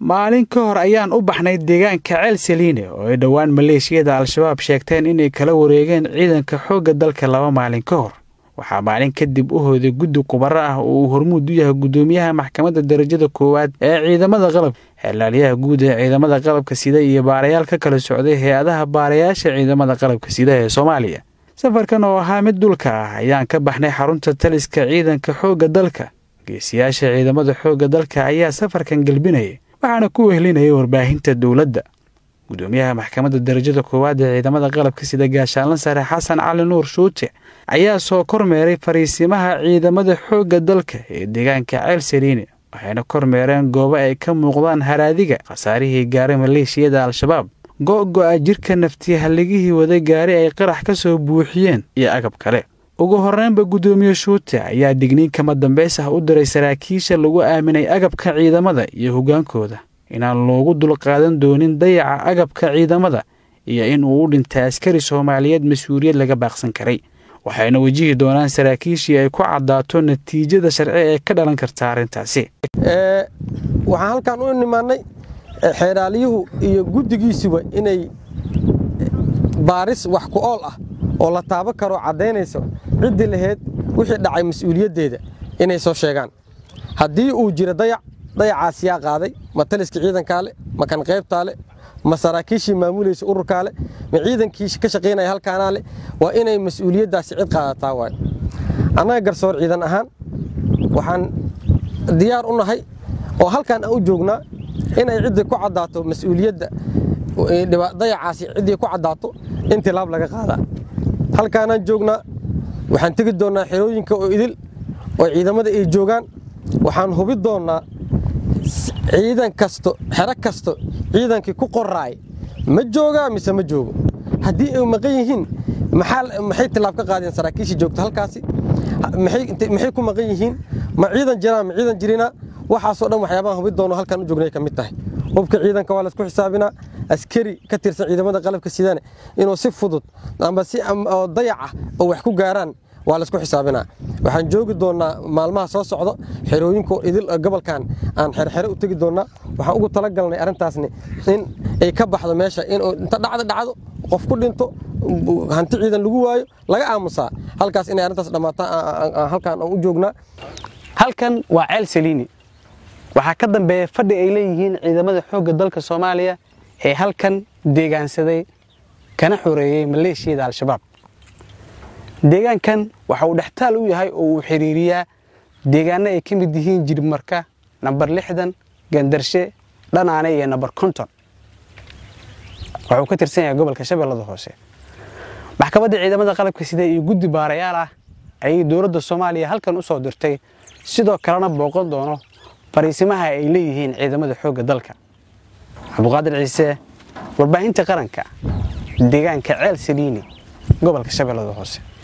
maalin ka hor ayaan u baxnay deegaanka ceel saliine oo ay dhowaan maleeshiyada al-shabaab sheegteen inay kala wareegeen ciidanka xoogga dalka laba maalin ka hor waxaa maalin kadib u hooday guddi khubaro ah oo uu hormuud u yahay guddoomiyaha maxkamadda darajada koowaad ee ciidamada qalabka xeelaalyaha guud ee ciidamada qalabka sida iyo baarayaal ka kala socday hay-adaha baarayaasha ciidamada qalabka sida ee soomaaliya safarkan oo ahaa mid dhulka ah ayaan ka baxnay xarunta taliska ciidanka xoogga dalka geesiyaasha ciidamada xoogga dalka ayaa safarkan gelbinayay waxaana ku wehlinayay warbaahinta dowladda guddoomiyaha maxkamadda darajada koowaad ee ciidamada qalabka sida gaashaanla sare xasan cali nuur shuute ayaa soo kormeeray fariisimaha ciidamada xoogga dalka ee deegaanka ceel saliine waxayna kormeereen goobo ay ka muuqdaan haraadiga khasaarihii gaaray maleeshiyada al-shabaab go-go-a jirka naftiyahalligihii waday gaari ay qarax ka soo buuxiyeen iyo agab kale ugu horreynba guddoomiye shuute ayaa digniin kama dambays ah u diray saraakiisha lagu aaminay agabka ciidamada iyo hoggaankooda inaan loogu dulqaadan doonin dayaca agabka ciidamada iyo in uu u dhintay askari soomaaliyeed mas-uuliyad laga baaqsan karay waxayna wajihi doonaan saraakiishii ay ku caddaato natiijada sharci ee ka dhalan karta arrintaasi waxaan halkaan u nimaannay xeedhaaliyuhu iyo guddigiisuba inay baaris wax ku ool ah oo la taaban karoo caddaynayso ciddii laheyd wixii dhacay mas-uuliyaddeeda inay soo sheegaan haddii uu jiro dayac dayacaas yaa qaaday ma taliska ciidankaa le ma kan qaybtaa le ma saraakiishii maamulaysa ururkaa le ma ciidankii ka shaqaynaya halkaanaa le waa inay mas-uuliyaddaasi cid qaadataa waay annaga garsoor ciidan ahaan waxaan diyaar u nahay oo halkaan aan u joognaa inay ciddii ku caddaato mas-uuliyadda dayacaasi ciddii ku caddaato in tilaab laga qaadaa halkaanaan joognaa waxaan tegi doonnaa xerooyinka oo idil oo ciidamada ay joogaan waxaan hubi doonnaa ciidan kasto xero kasto ciidankii ku qoraay ma joogaa mise ma joogo haddii ay maqan yihiin maxay tilaab ka qaadeen saraakiishii joogta halkaasi maxay ku maqan yihiin ma ciidan jiraan ma ciidan jirina waxaasoo dhan waxyaabahan hubi doonno halkaan u joognay ka mid tahay hubka ciidanka waa laysku xisaabinaa askari ka tirsan ciidamada qalabka sidane inuu si fudud amba si dayac ah oo wax ku gaaraan waa laysku xisaabinaa waxaan joogi doonnaa maalmaha soo socdo xerooyinko idil gobolkan aan xerxere u tegi doonnaa waxaan ugu talagalnay arrintaasni in ay ka baxdo meesha inuu inta dhacdo dhacdo qof ku dhinto hanti ciidan lagu waayo laga aamusaa halkaas inay arrintaas dhammaataan halkaan aan u joognaa halkan waa ceel saliini waxaa ka dambeeya fadhi ay leeyihiin ciidamada xoogga dalka soomaaliya ee halkan deegaansaday kana xoreeyey maleeshiyada al-shabaab deegaankan waxa uu dhextaal u yahay oo uu xiriiriyaa deegaano ay ka mid yihiin jirmarka nambar lixdan gandarshe dhanaane iyo nambar konton waxuu ka tirsan yahay gobolka shabeellada hoose maxkamadda ciidamada qalabka sida iyo guddi baarayaal ah ayay dowladda soomaaliya halkan u soo dirtay sidoo kalena booqan doono fariisimaha ay leeyihiin ciidamada xoogga dalka cabduqaadir ciise warbaahinta qaranka deegaanka ceel saliini gobolka shabeellada hoose